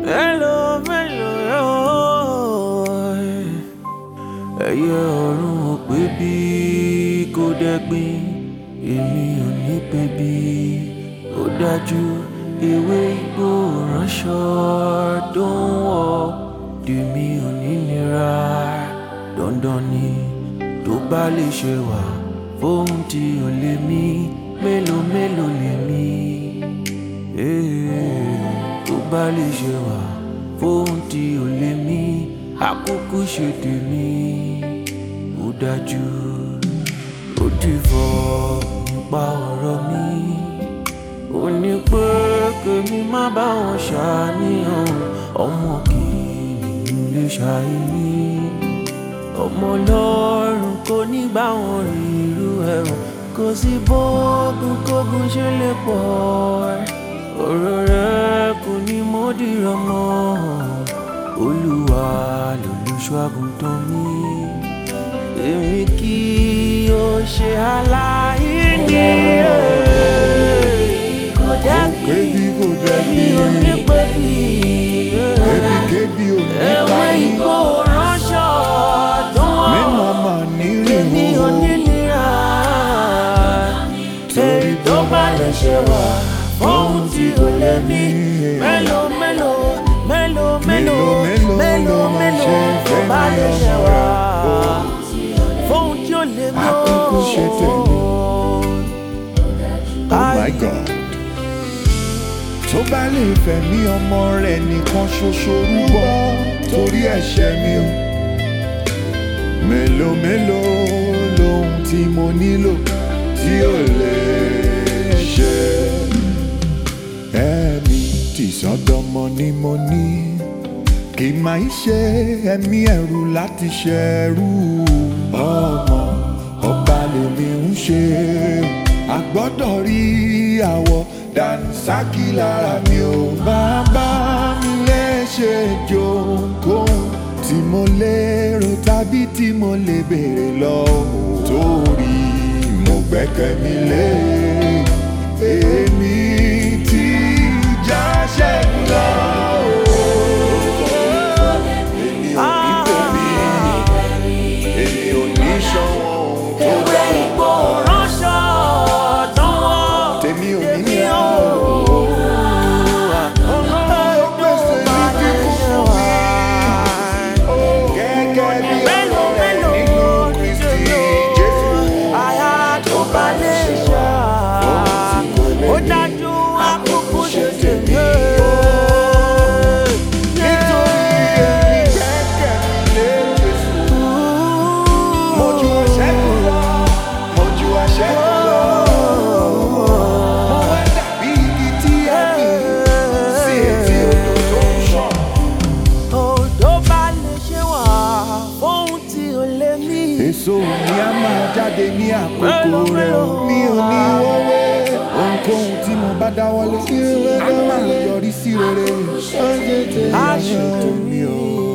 Mélòó mélòó yóò ẹyẹ ọ̀run ò pé bí kò dẹ́gbin èmi ò ní pé bí ó dájú ewé igbó ránṣọ tó ń wọ̀ tèmi ò ní nira dandan ni tó bá lè ṣe wà fóun tí ò lè mí mélòó mélòó lè mí tó bá lè ṣe wà fóun tí ò lè mí àkókò ṣe tèmi ó dájú ó ti fọ nípa ọ̀rọ̀ mi ó ní pé kèmi má bá wọn ṣàníyàn ọmọ kì í lè ṣàìní ọmọ lọ́rùn kò ní bá wọn rí irú ẹ̀rùn kò sí bóògùn kógun ṣe lè pọ̀ ọ̀rọ̀ rẹ̀ kò ní mọ́dìrọ̀ mọ́ olúwa lolùṣọ́ àgùntàn mi èmi kì yóò ṣe aláìní kò dẹ́bi Kébi kò dẹ́bi. èmi ò ní pẹ́ bí Kébi kébi ò ní ewé báyìí. igbó ránṣọ dùn Mi wọ́n máa ma ní èmi ò rìnrìn ní nira èyí tó bá lè ṣe wà ohun tí ò lè mí mélòó mélòó mélòó mélòó mélòó mélòó tó bá lè ṣe wà ohun tí ò lè mí Àkókò ṣe tèmi. Oh my God. Tó bá lè fẹ̀mí ọmọ rẹ̀ nìkan ṣoṣo rúbọ torí ẹ̀ṣẹ̀ mi o. Mélòó mélòó lohun tí mo nílò tí ò lè ṣe. Ẹ̀mí tìsọ́dọ̀mọ ni mo ní. Kì máa ń ṣe ẹ̀mí ẹ̀rù láti ṣẹ̀rù ọmọ ọba lèmi ń ṣe. A gbọ́dọ̀ rí àwọ̀ dànsákì lára mi ò máa bá mi léṣe jókòó tí mo lérò tàbí tí mo lè béèrè lọ́wọ́ torí mo gbẹ́kẹ̀ mi lé èmi tí ìjà ṣẹ́gun lọ. Èmi ò ní tèmi, èmi ò ní ṣọwọ́ ohun tó ewé dá. igbó ránṣọ dùn wọ́n Tèmi ò ní èmi ní ò Ó pèsè ní kíkún fún mi. Gẹ́gẹ́ bí mélòó ọ̀rọ̀ rẹ̀ mélòó nínú Kristi Jésù. àyà tó bá lè ṣá ó dájú àkókò ṣe tèmi. Nítorí èmi gbẹ́kẹ̀ mi lé Jésù. Mo ju àṣẹ́gun lọ, mo ju àṣẹ́gun lọ. Mo wá dàbí igi tí a gbìn sí etí odò tó ń ṣàn. Odò bá lè ṣe wà ohun tí ò lè mí. Èso mi á máa jáde ní àkókò rẹ̀ o. Mi ò ní wọ́wé. Ohunkóhun tí mo bá dáwọ́lé, á máa yọrí sí rere. Á ṣe Ayọ̀ mi o.